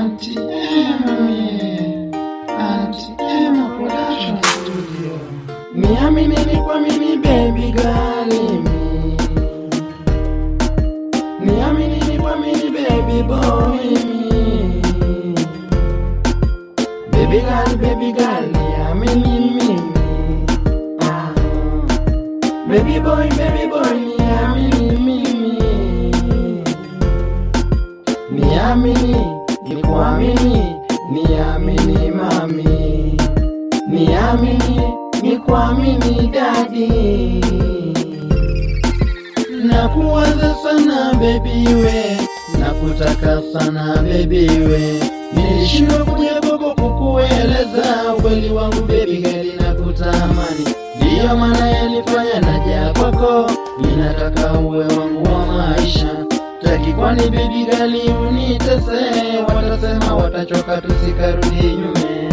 Auntie Emmy, Auntie Emma Production Studio. Niamini ni kwa mimi baby girl mi. Niamini ni kwa mimi baby boy mi. Baby girl, baby girl, niamini mimi. Ah. Baby boy, baby boy, niamini mimi. Niamini, nikuamini, niamini mami. Niamini, nikuamini dadi. Nakuwaza sana baby we, nakutaka sana baby we. Nilishindwa kuja kwako kukueleza ukweli wangu baby girl, nakutamani. Ndiyo maana yanifanya naja kwako, ninataka uwe wangu wa maisha. Taki kwani baby girl unitese, watasema watachoka tusikarudi nyume.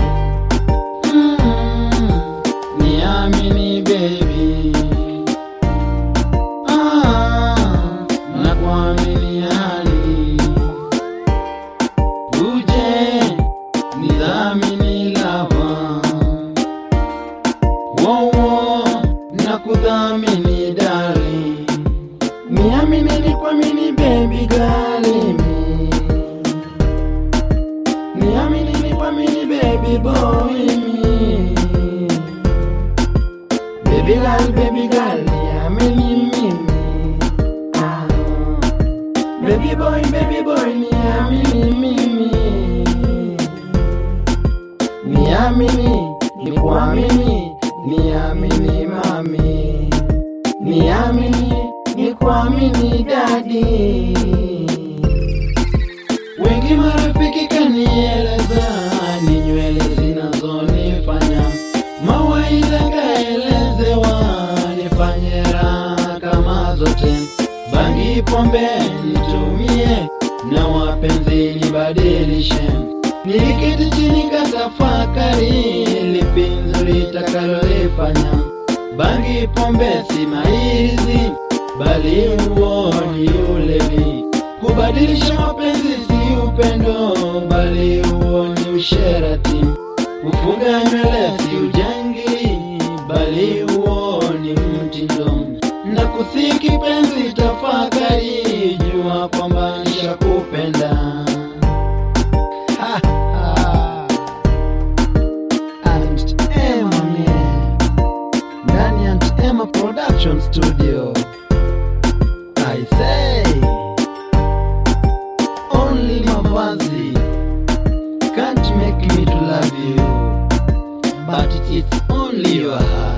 Mm, niamini baby Ah, nakuamini hali uje nidhamini lava wowo nakudhamini dari niamini nikuamini baby galimi niamini nikuamini baby boy mi Baby girl, baby girl, niamini mimi. Ah. Baby boy, baby boy, niamini mimi. Niamini, nikuamini, niamini mami. Niamini, nikuamini dadi. Wengi marafiki kanieleza ni nywele zinazonifanya mawaidha kaelezewa nifanye raha kama zote, bangi pombe nitumie na wapenzi nibadilishe. Niliketi chini katafakari lipi nzuri takalolifanya. Bangi pombe si maizi, bali huo ni ulevi. Kubadilisha mapenzi si upendo, bali huo ni usherati. Kufuga nywele si ujangili, bali huo ni mtindo. Na kusiki penzi, tafakari, jua kwamba nishakupenda. Ha, ha. Aunt Emma mie, ndani ya Aunt Emma Production Studio. I say only mavazi can't make me to love you, but it's only your heart.